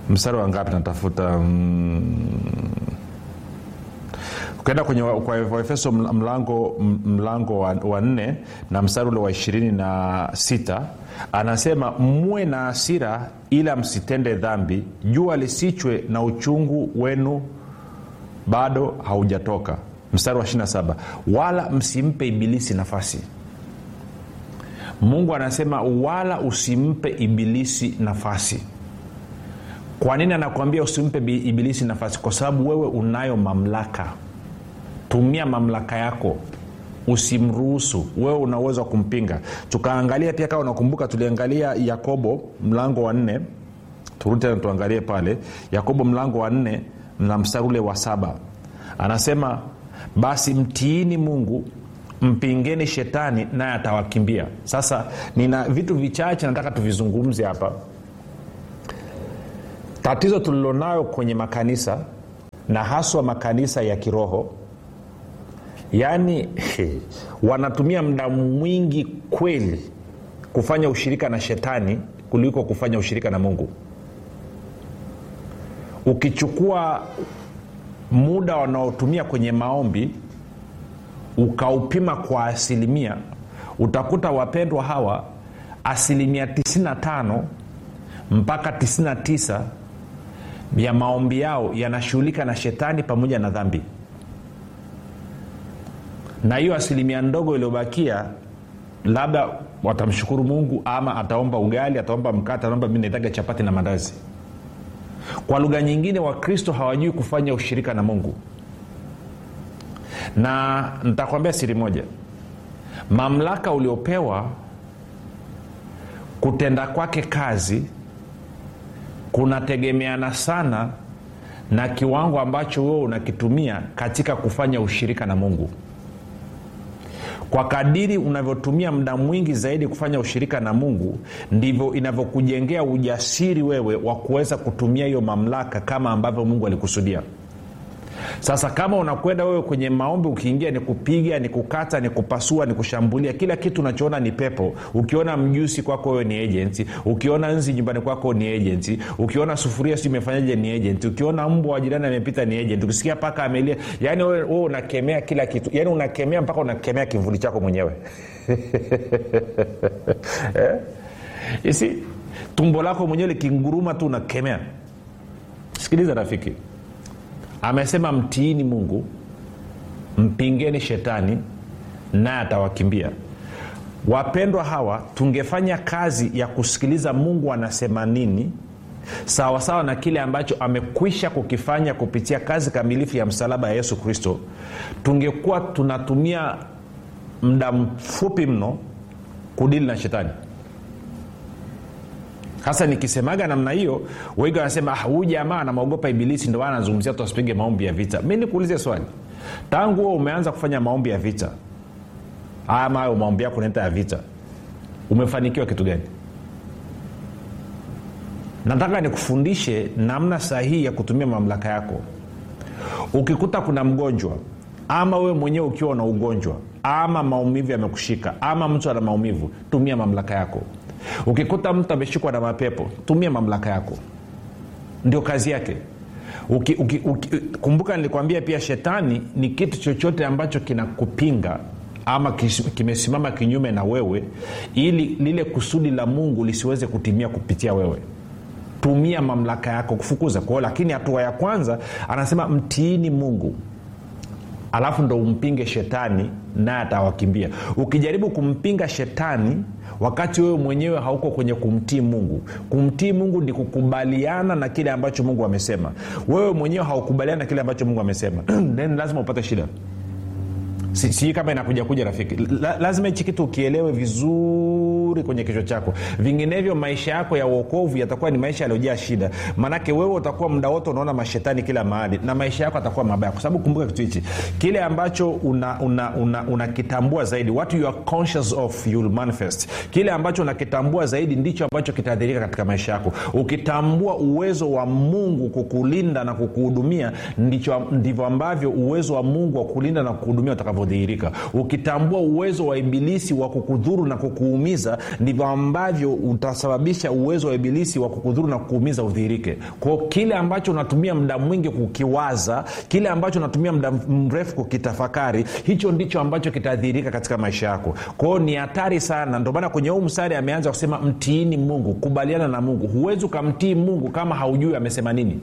mstari wa ngapi natafuta mm, ukaenda kwenye wa- kwa waefeso ml- mlango m- mlango wa, wa nne na mstari ule wa ishirini na sita anasema muwe na hasira ila msitende dhambi jua lisichwe na uchungu wenu bado haujatoka mstari wa 27 wala msimpe ibilisi nafasi mungu anasema wala usimpe ibilisi nafasi kwa nini anakuambia usimpe bi- ibilisi nafasi kwa sababu wewe unayo mamlaka tumia mamlaka yako usimruhusu wewe una uwezo wa kumpinga tukaangalia pia kama unakumbuka tuliangalia yakobo mlango wa nne turudi tena tuangalie pale yakobo mlango wa nne na mstari ule wa saba anasema basi mtiini mungu mpingeni shetani naye atawakimbia sasa nina vitu vichache nataka tuvizungumze hapa tatizo tulilonayo kwenye makanisa na haswa makanisa ya kiroho yaani wanatumia muda mwingi kweli kufanya ushirika na shetani kuliko kufanya ushirika na mungu ukichukua muda wanaotumia kwenye maombi ukaupima kwa asilimia utakuta wapendwa hawa asilimia 95 mpaka 99 ya maombi yao yanashughulika na shetani pamoja na dhambi na hiyo asilimia ndogo iliyobakia labda watamshukuru mungu ama ataomba ugali ataomba mkate ataomba mi naitaga chapati na mandazi kwa lugha nyingine wakristo hawajui kufanya ushirika na mungu na nitakwambia siri moja mamlaka uliopewa kutenda kwake kazi kunategemeana sana na kiwango ambacho wewe unakitumia katika kufanya ushirika na mungu kwa kadiri unavyotumia muda mwingi zaidi kufanya ushirika na mungu ndivyo inavyokujengea ujasiri wewe wa kuweza kutumia hiyo mamlaka kama ambavyo mungu alikusudia sasa kama unakwenda wewe kwenye maombi ukiingia ni kupiga ni kukata ni kupasua ni kushambulia kila kitu unachoona ni pepo ukiona mjusi kwako wewe ni agenti ukiona nzi nyumbani kwako ni agenti ukiona sufuria si imefanyaje ni agenti ukiona mbwa wa jirani amepita ni agenti ukisikia paka amelia yaani wewe wewe unakemea kila kitu yaani unakemea mpaka unakemea kivuli chako mwenyewe eh? isi tumbo lako mwenyewe likinguruma tu unakemea sikiliza rafiki amesema mtiini mungu mpingeni shetani naye atawakimbia wapendwa hawa tungefanya kazi ya kusikiliza mungu anasema nini sawasawa sawa na kile ambacho amekwisha kukifanya kupitia kazi kamilifu ya msalaba ya yesu kristo tungekuwa tunatumia muda mfupi mno kudili na shetani hasa nikisemaga namna hiyo wengi wanasema "Ah, huyu jamaa anamwogopa ibilisi ndo maana anazungumzia tu asipige maombi ya vita mi nikuulize swali tangu huo umeanza kufanya maombi ya vita ama hayo maombi yako unaita ya vita umefanikiwa kitu gani nataka nikufundishe namna sahihi ya kutumia mamlaka yako ukikuta kuna mgonjwa ama wewe mwenyewe ukiwa na ugonjwa ama maumivu yamekushika ama mtu ana maumivu tumia mamlaka yako ukikuta mtu ameshikwa na mapepo tumia mamlaka yako ndio kazi yake uki, uki, uki, kumbuka nilikwambia pia shetani ni kitu chochote ambacho kinakupinga ama kis- kimesimama kinyume na wewe ili lile kusudi la mungu lisiweze kutimia kupitia wewe tumia mamlaka yako kufukuza kwao lakini hatua ya kwanza anasema mtiini mungu alafu ndo umpinge shetani naye atawakimbia ukijaribu kumpinga shetani wakati wewe mwenyewe hauko kwenye kumtii mungu kumtii mungu ni kukubaliana na kile ambacho mungu amesema wewe mwenyewe haukubaliana na kile ambacho mungu amesema then lazima upate shida sijui si kama inakuja kuja rafiki La, lazima hichi kitu ukielewe vizuri kwenye kichwa chako vinginevyo maisha yako ya uokovu yatakuwa ni maisha yaliyojaa shida maanake wewe utakuwa muda wote unaona mashetani kila mahali na maisha yako atakuwa mabaya kwa sababu kumbuka kitu hichi kile ambacho unakitambua una, una, una unakitambua zaidi what you are conscious of you'll manifest kile ambacho unakitambua zaidi ndicho ambacho kitaathirika katika maisha yako ukitambua uwezo wa mungu kukulinda na kukuhudumia ndicho ndivyo ambavyo uwezo wa mungu wa kulinda na kukuhudumia utakavyodhihirika ukitambua uwezo wa ibilisi wa kukudhuru na kukuumiza ndivyo ambavyo utasababisha uwezo wa ibilisi wa kukudhuru na kukuumiza udhihirike kwao kile ambacho unatumia muda mwingi kukiwaza kile ambacho unatumia muda mrefu kukitafakari hicho ndicho ambacho kitadhihirika katika maisha yako kwao ni hatari sana ndio maana kwenye huu mstari ameanza kusema mtiini mungu kubaliana na mungu huwezi ukamtii mungu kama haujui amesema nini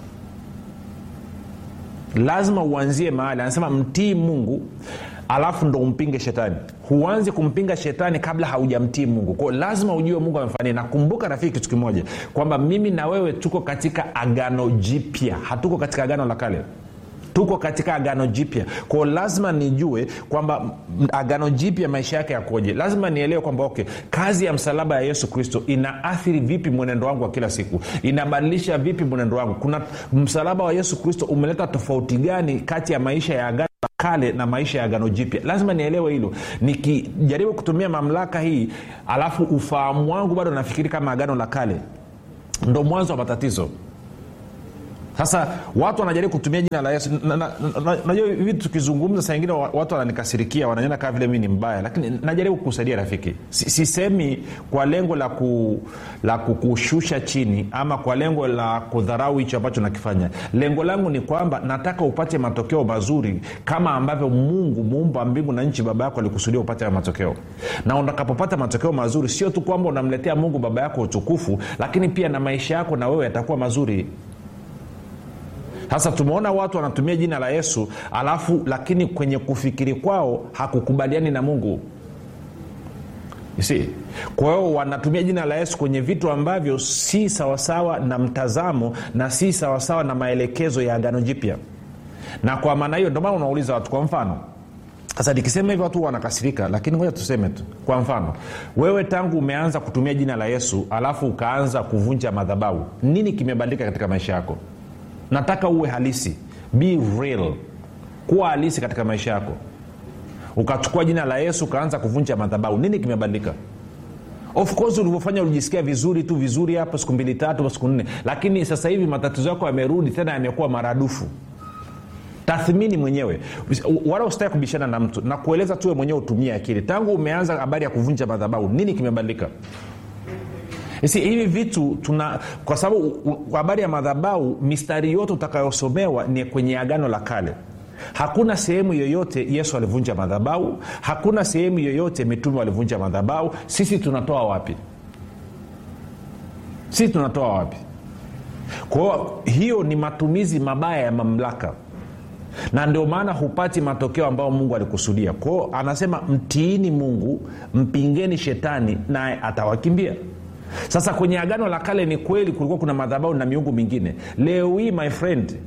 lazima uanzie mahali anasema mtii mungu alafu ndo umpinge shetani huanzi kumpinga shetani kabla haujamtii mungu kwao lazima ujue mungu amefanya nakumbuka rafiki kitu kimoja kwamba mimi na wewe tuko katika agano jipya hatuko katika agano la kale tuko katika agano jipya kwao lazima nijue kwamba agano jipya maisha yake yakoje lazima nielewe kwamba okay kazi ya msalaba ya yesu kristo inaathiri vipi mwenendo wangu wa kila siku inabadilisha vipi mwenendo wangu kuna msalaba wa yesu kristo umeleta tofauti gani kati ya maisha ya agano kale na maisha ya agano jipya lazima nielewe hilo nikijaribu kutumia mamlaka hii alafu ufahamu wangu bado nafikiri kama agano la kale ndo mwanzo wa matatizo sasa watu wanajaribu kutumia jina la yesu najua hivi tukizungumza saa ingine watu wananikasirikia wananiona kama vile mi ni mbaya lakini najaribu kukusaidia rafiki sisemi kwa lengo la, ku, la kukushusha chini ama kwa lengo la kudharau hicho ambacho nakifanya lengo langu ni kwamba nataka upate matokeo mazuri kama ambavyo mungu muumba wa mbingu na nchi baba yako alikusudia upate matokeo na utakapopata matokeo mazuri sio tu kwamba unamletea mungu baba yako utukufu lakini pia na maisha yako na wewe yatakuwa mazuri sasa tumeona watu wanatumia jina la yesu alafu lakini kwenye kufikiri kwao hakukubaliani na mungu si kwa hiyo wanatumia jina la yesu kwenye vitu ambavyo si sawasawa na mtazamo na si sawasawa na maelekezo ya agano jipya na kwa maana hiyo ndomana unauliza watu kwa mfano sasa nikisema hivyo watu wanakasirika lakini ngoja tuseme tu kwa mfano wewe tangu umeanza kutumia jina la yesu alafu ukaanza kuvunja madhabau nini kimebadilika katika maisha yako nataka uwe halisi be real kuwa halisi katika maisha yako ukachukua jina la yesu ukaanza kuvunja madhabau nini kimebadilika of course ulivyofanya ulijisikia vizuri tu vizuri hapo siku mbili tatu siku nne lakini sasa hivi matatizo yako yamerudi tena yamekuwa maradufu tathmini mwenyewe wala usitaki kubishana na mtu na kueleza tuwe mwenyewe utumie akili tangu umeanza habari ya kuvunja madhabau nini kimebadilika si hivi vitu tuna kwa sababu habari ya madhabau mistari yote utakayosomewa ni kwenye agano la kale hakuna sehemu yoyote yesu alivunja madhabau hakuna sehemu yoyote mitume walivunja madhabau sisi tunatoa wapi sisi tunatoa wapi kwao hiyo ni matumizi mabaya ya mamlaka na ndio maana hupati matokeo ambayo mungu alikusudia kwao anasema mtiini mungu mpingeni shetani naye atawakimbia sasa kwenye agano la kale ni kweli kulikuwa kuna madhabau na miungu mingine leo hii my friend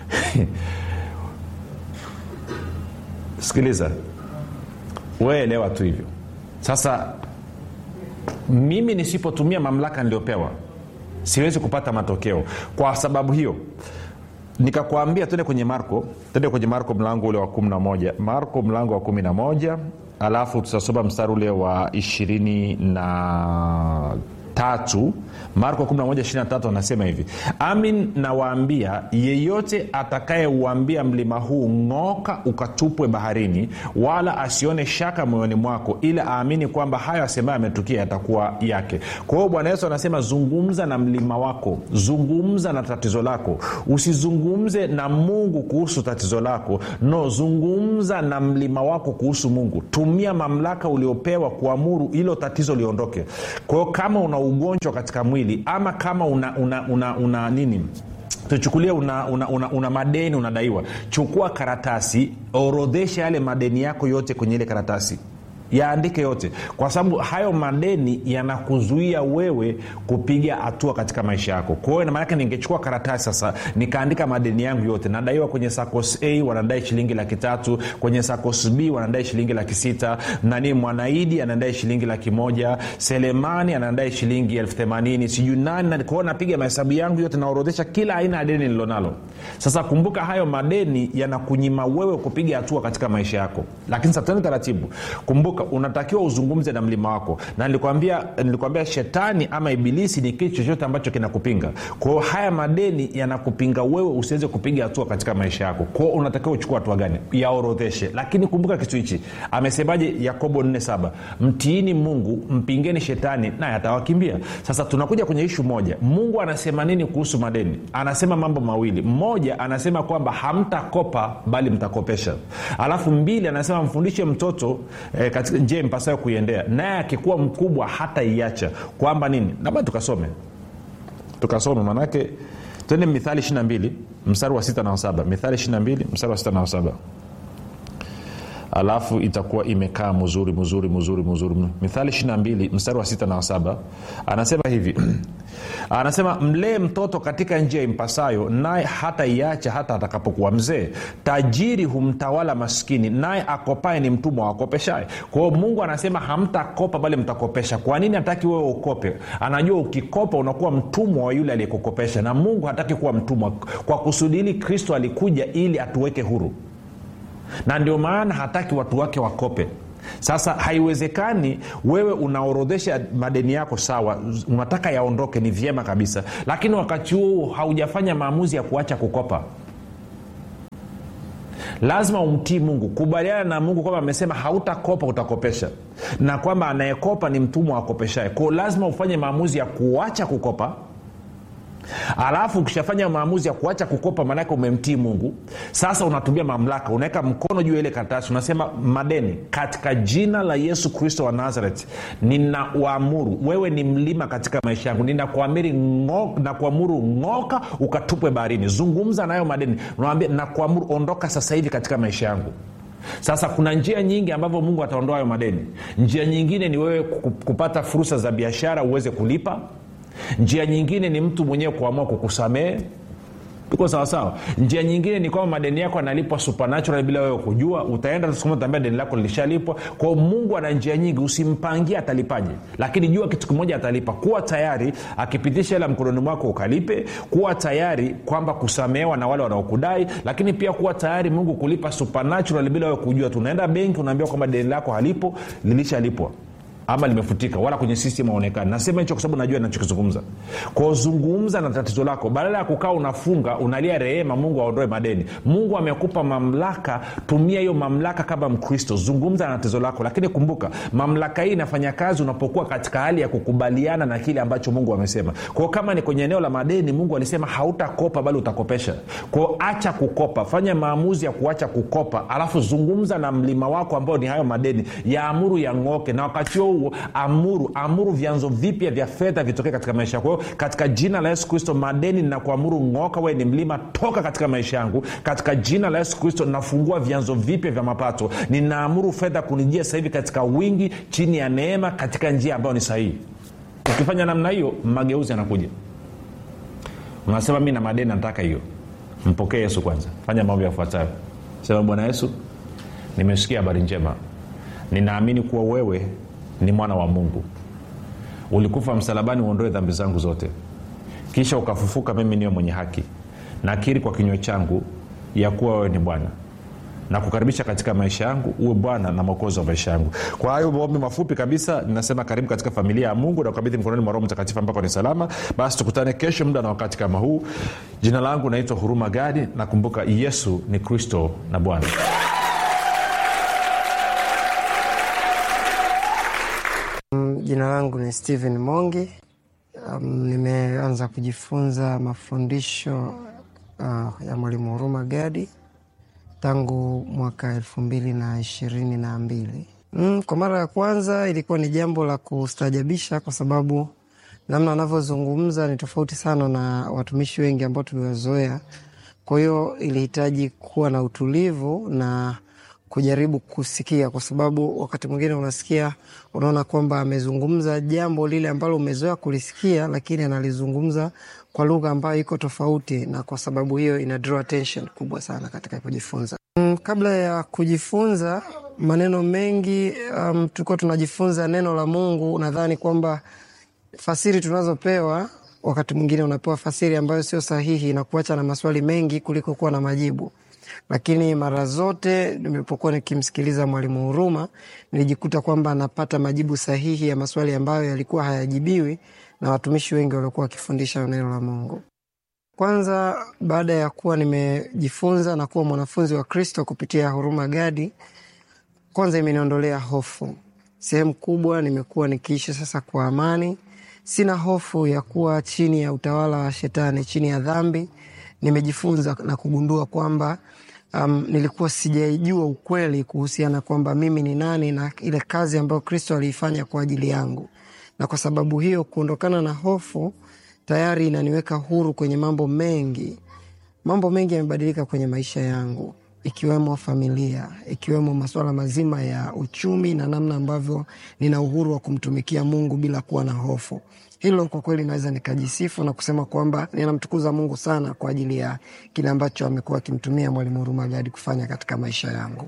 sikiliza weelewa tu hivyo sasa mimi nisipotumia mamlaka niliyopewa siwezi kupata matokeo kwa sababu hiyo nikakwambia tuende kwenye marko tuende kwenye marko mlango ule wa 11 marko mlango wa 11 alafu tutasoma mstari ule wa ishirini na tatu marko 11 anasema hivi amin nawaambia yeyote atakayeuambia mlima huu ng'oka ukatupwe baharini wala asione shaka moyoni mwako ila aamini kwamba hayo asemayo ametukia yatakuwa yake kwa hiyo bwana yesu anasema zungumza na mlima wako zungumza na tatizo lako usizungumze na mungu kuhusu tatizo lako no zungumza na mlima wako kuhusu mungu tumia mamlaka uliopewa kuamuru hilo tatizo liondoke kwa hiyo kama una ugonjwa katika mwili ama kama una, una, una, una nini tuchukulie una, una, una, una madeni unadaiwa chukua karatasi orodhesha yale madeni yako yote kwenye ile karatasi yaandike yote kwa sababu hayo madeni yanakuzuia wewe kupiga hatua katika maisha yako kwa hiyo maanake ningechukua karatasi sasa nikaandika madeni yangu yote nadaiwa kwenye sacos a wanadai shilingi laki tatu kwenye sacos b wanadai shilingi laki sita nani mwanaidi anadai shilingi laki moja selemani anadai shilingi elfu themanini sijui nani kwao napiga mahesabu yangu yote naorodhesha kila aina ya deni nililonalo sasa kumbuka hayo madeni yanakunyima wewe kupiga hatua katika maisha yako lakini sasa tuende taratibu kumbuka kumbuka unatakiwa uzungumze na mlima wako na nilikwambia nilikwambia shetani ama ibilisi ni kitu chochote ambacho kinakupinga kwao haya madeni yanakupinga wewe usiweze kupiga hatua katika maisha yako kwao unatakiwa uchukua hatua gani yaorodheshe lakini kumbuka kitu hichi amesemaje yakobo 47 mtiini mungu mpingeni shetani naye atawakimbia sasa tunakuja kwenye ishu moja mungu anasema nini kuhusu madeni anasema mambo mawili mmoja anasema kwamba hamtakopa bali mtakopesha alafu mbili anasema mfundishe mtoto eh, katika njia mpasayo kuiendea naye akikuwa mkubwa hata iacha kwamba nini labda tukasome tukasome manake twende mithali 22 mstari wa 6 na 7 mithali 22 mstari wa 6 na 7 alafu itakuwa imekaa mzuri mzuri mzuri mzuri mithali 22 mstari wa 6 na 7 anasema hivi anasema mlee mtoto katika njia impasayo naye hata iacha hata atakapokuwa mzee tajiri humtawala maskini naye akopae ni mtumwa wakopeshae kwao mungu anasema hamtakopa bali mtakopesha kwa nini hataki wewe ukope anajua ukikopa unakuwa mtumwa wa yule aliyekukopesha na mungu hataki kuwa mtumwa kwa kusudi hili kristo alikuja ili atuweke huru na ndio maana hataki watu wake wakope sasa haiwezekani wewe unaorodhesha madeni yako sawa unataka yaondoke ni vyema kabisa lakini wakati huo haujafanya maamuzi ya kuacha kukopa lazima umtii mungu kubaliana na mungu kwamba amesema hautakopa utakopesha na kwamba anayekopa ni mtumwa akopeshae kwao lazima ufanye maamuzi ya kuacha kukopa alafu ukishafanya maamuzi ya kuacha kukopa maanake umemtii mungu sasa unatumia mamlaka unaweka mkono juu ya ile karatasi unasema madeni katika jina la yesu kristo wa nazaret ninawaamuru wewe ni mlima katika maisha yangu ninakuamiri ngo, nakuamuru ng'oka ukatupwe baharini zungumza nayo madeni unawambia nakuamuru ondoka sasa hivi katika maisha yangu sasa kuna njia nyingi ambavyo mungu ataondoa hayo madeni njia nyingine ni wewe kupata fursa za biashara uweze kulipa njia nyingine ni mtu mwenyewe kuamua kukusamehe tuko sawasawa njia nyingine ni kwamba madeni yako analipwa supernatural bila wewe kujua utaenda utaambia deni lako lilishalipwa kwao mungu ana njia nyingi usimpangie atalipaje lakini jua kitu kimoja atalipa kuwa tayari akipitisha hela mkononi mwako ukalipe kuwa tayari kwamba kusamehewa na wale wanaokudai lakini pia kuwa tayari mungu kulipa supernatural bila wewe kujua tunaenda benki unaambia kwamba deni lako halipo lilishalipwa ama limefutika wala kwenye system aonekani nasema hicho kwa sababu najua nachokizungumza kwao zungumza na tatizo lako badala ya kukaa unafunga unalia rehema mungu aondoe madeni mungu amekupa mamlaka tumia hiyo mamlaka kama mkristo zungumza na tatizo lako lakini kumbuka mamlaka hii inafanya kazi unapokuwa katika hali ya kukubaliana na kile ambacho mungu amesema kwao kama ni kwenye eneo la madeni mungu alisema hautakopa bali utakopesha kwao acha kukopa fanya maamuzi ya kuacha kukopa alafu zungumza na mlima wako ambao ni hayo madeni yaamuru yang'oke na wakati huo huo amuru amuru vyanzo vipya vya fedha vitokee katika maisha yako katika jina la yesu kristo madeni na kuamuru ng'oka we ni mlima toka katika maisha yangu katika jina la yesu kristo nafungua vyanzo vipya vya mapato ninaamuru fedha kunijia sasa hivi katika wingi chini ya neema katika njia ambayo ni sahihi ukifanya namna hiyo mageuzi yanakuja unasema mi na madeni nataka hiyo mpokee yesu kwanza fanya mambo yafuatayo sema bwana yesu nimesikia habari njema ninaamini kuwa wewe ni mwana wa mungu ulikufa msalabani uondoe dhambi zangu zote kisha ukafufuka mimi niwe mwenye haki nakiri kwa kinywa changu ya kuwa wewe ni bwana na kukaribisha katika maisha yangu uwe bwana na mwokozi wa maisha yangu kwa hayo maombi mafupi kabisa ninasema karibu katika familia ya mungu na kukabidhi mkononi mwa roho mtakatifu ambako ni salama basi tukutane kesho muda na wakati kama huu jina langu naitwa huruma gadi nakumbuka yesu ni kristo na bwana jina langu ni stephen mongi um, nimeanza kujifunza mafundisho uh, ya mwalimu huruma gadi tangu mwaka elfu mbili na ishirini na mbili mm, kwa mara ya kwanza ilikuwa ni jambo la kustajabisha kwa sababu namna anavyozungumza ni tofauti sana na watumishi wengi ambao tuliwazoea kwa hiyo ilihitaji kuwa na utulivu na kujaribu kusikia kwa sababu wakati mwingine unasikia unaona kwamba amezungumza jambo lile ambalo umezoea kulisikia lakini analizungumza kwa lugha ambayo iko tofauti na kwa sababu hiyo ina draw attention kubwa sana katika kujifunza mm, kabla ya kujifunza maneno mengi um, tulikuwa tunajifunza neno la mungu nadhani kwamba fasiri tunazopewa wakati mwingine unapewa fasiri ambayo sio sahihi na kuacha na maswali mengi kuliko kuwa na majibu lakini mara zote nilipokuwa nikimsikiliza Mwalimu Huruma nilijikuta kwamba anapata majibu sahihi ya maswali ambayo yalikuwa hayajibiwi na watumishi wengi waliokuwa wakifundisha neno la Mungu. Kwanza, baada ya kuwa nimejifunza na kuwa mwanafunzi wa Kristo kupitia Huruma Gadi, kwanza imeniondolea hofu. Sehemu kubwa nimekuwa nikiishi sasa kwa amani, sina hofu ya kuwa chini ya utawala wa Shetani, chini ya dhambi. Nimejifunza na kugundua kwamba um, nilikuwa sijaijua ukweli kuhusiana kwamba mimi ni nani na ile kazi ambayo Kristo aliifanya kwa ajili yangu, na kwa sababu hiyo kuondokana na hofu tayari inaniweka huru kwenye mambo mengi. Mambo mengi yamebadilika kwenye maisha yangu, ikiwemo familia, ikiwemo masuala mazima ya uchumi na namna ambavyo nina uhuru wa kumtumikia Mungu bila kuwa na hofu. Hilo kwa kweli naweza nikajisifu na kusema kwamba ninamtukuza Mungu sana kwa ajili ya kile ambacho amekuwa akimtumia Mwalimu Huruma Gadi kufanya katika maisha yangu.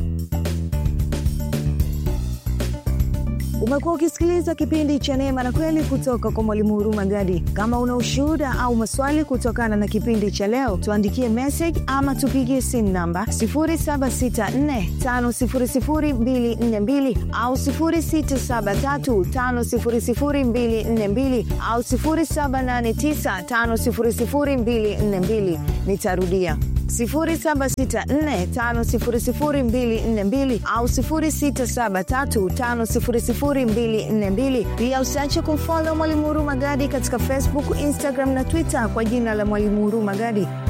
Umekuwa ukisikiliza kipindi cha Neema na Kweli kutoka kwa Mwalimu Huruma Gadi. Kama una ushuhuda au maswali kutokana na kipindi cha leo, tuandikie message ama tupigie simu namba 0764500242 au 0673500242 au 0789500242. Nitarudia 0764500242 au 0673500242. Pia usiache kumfollow Mwalimu Huruma Gadi katika Facebook, Instagram na Twitter kwa jina la Mwalimu Huruma Gadi.